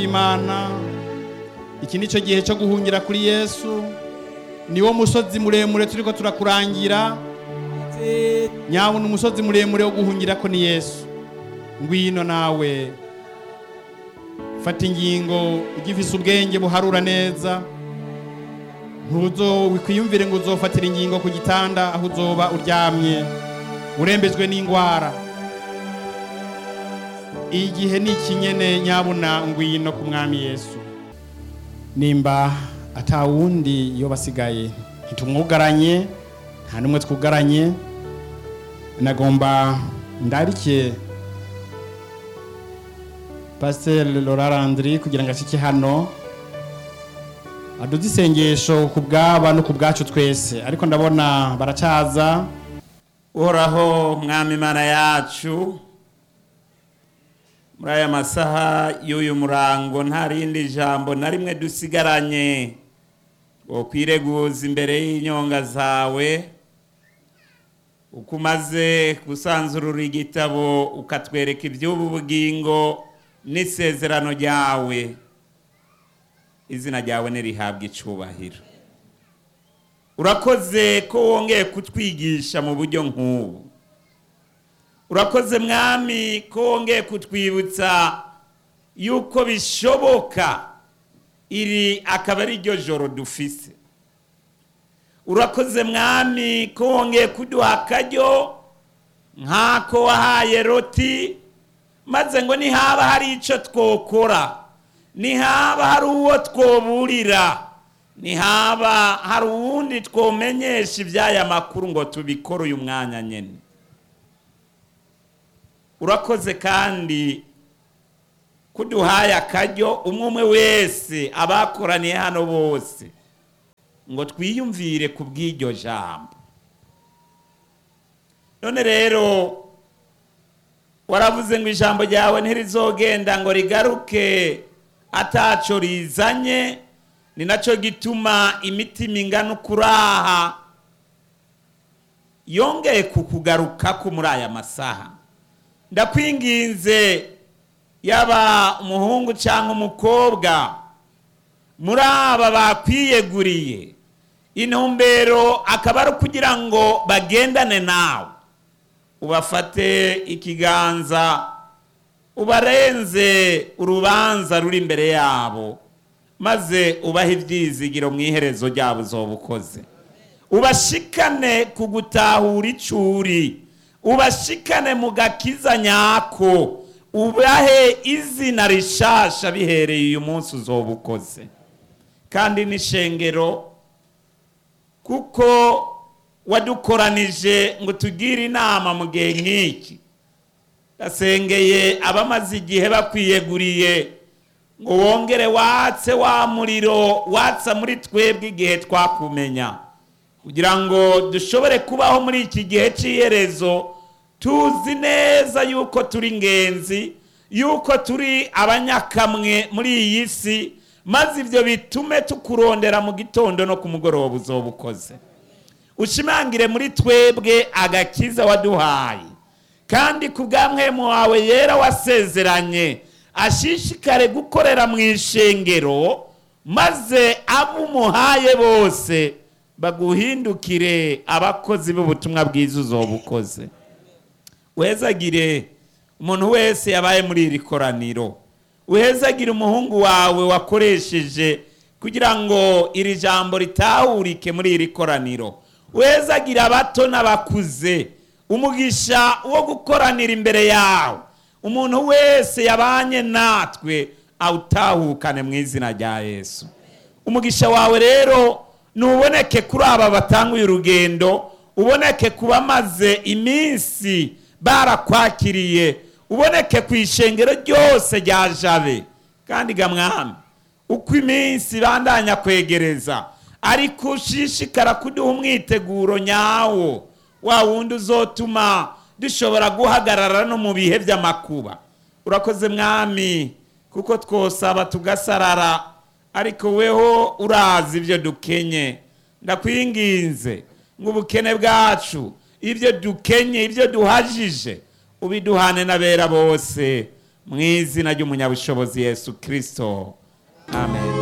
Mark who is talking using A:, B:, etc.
A: bw'imana iki ni cyo gihe cyo guhungira kuri yesu niwo musozi muremure turiko turakurangira nyabona umusozi muremure wo guhungira ko ni yesu ngwino nawe fata ingingo ugifise ubwenge buharura neza ntuzo wikwiyumvire ngo uzofatira ingingo ku gitanda aho uzoba uryamye urembejwe n'indwara igihe ni ikinyene nyabuna ngwino ku mwami yesu nimba atawundi iyo basigaye ntitumwugaranye nta n'umwe twugaranye nagomba ndarike pasiteri Laura Landry kugira ngo ashike hano aduze isengesho ku bwaba no ku bwacu twese ariko ndabona baracaza
B: uhoraho mwami imana yacu muri aya masaha y'uyu murango nta rindi jambo na rimwe dusigaranye ngo kwireguza imbere y'inyonga zawe uko umaze gusanzurura igitabo ukatwereka iby'ubu bugingo n'isezerano ryawe izina ryawe nirihabwa icubahiro urakoze ko wongeye kutwigisha mu buryo nk'ubu urakoze mwami ko wongeye kutwibutsa yuko bishoboka iri akaba ari ryo joro dufise urakoze mwami ko wongeye kuduha akaryo nk'ako wahaye roti maze ngo nihaba hari icyo twokora nihaba hari uwo twoburira nihaba hari uwundi twomenyesha iby'aya makuru ngo tubikore uyu mwanya nyine urakoze kandi kuduhaye akaryo umwe umwe wese abakoraniye hano bose ngo twiyumvire ku bw'iryo jambo none rero waravuze ngo ijambo ryawe ntirizogenda ngo rigaruke ataco rizanye ni nacyo gituma imitima ingana ukuraha yongeye kukugarukako muri aya masaha ndakwinginze yaba umuhungu cyangwa umukobwa muri aba bakwiyeguriye intumbero akaba ari ukugira ngo bagendane nawe ubafate ikiganza ubarenze urubanza ruri imbere yabo maze ubahe ibyizigiro mu iherezo ryabo uzoba ukoze ubashikane ku gutahura icuri ubashikane mu gakiza nyako ubahe izina rishasha bihereye uyu munsi uzoba ukoze kandi n'ishengero kuko wadukoranije ngo tugire inama mu gihe nk'iki gasengeye abamaze igihe bakwiyeguriye ngo wongere watse wa muriro watsa muri twebwe igihe twakumenya kugira ngo dushobore kubaho muri iki gihe cy'iherezo tuzi neza yuko turi ingenzi yuko turi abanyakamwe muri iyi si maze ibyo bitume tukurondera mu gitondo no ku mugoroba uzoba ukoze ushimangire muri twebwe agakiza waduhaye kandi ku bw'amwemu wawe yera wasezeranye ashishikare gukorera mu ishengero maze abo umuhaye bose baguhindukire abakozi b'ubutumwa bwiza uzoba ukoze wezagire umuntu wese yabaye muri iri koraniro uhezagire umuhungu wawe wakoresheje kugira ngo iri jambo ritahurike muri iri koraniro uhezagire abato n'abakuze umugisha wo gukoranira imbere yawe umuntu wese yabanye natwe awutahukane mu izina rya yesu umugisha wawe rero ntuboneke kuri aba batanguye urugendo uboneke ku bamaze iminsi barakwakiriye uboneke ku ishengero ryose rya jabe kandi gamwami uko iminsi bandanya kwegereza ariko ushishikara kuduha umwiteguro nyawo wa wundi uzotuma dushobora guhagarara no mu bihe by'amakuba urakoze mwami kuko twosaba tugasarara ariko weho urazi ibyo dukenye ndakwinginze ngo ubukene bwacu ibyo dukenye ibyo duhajije ubiduhane n'abera bose mu izina ry'umunyabushobozi yesu kirisito amen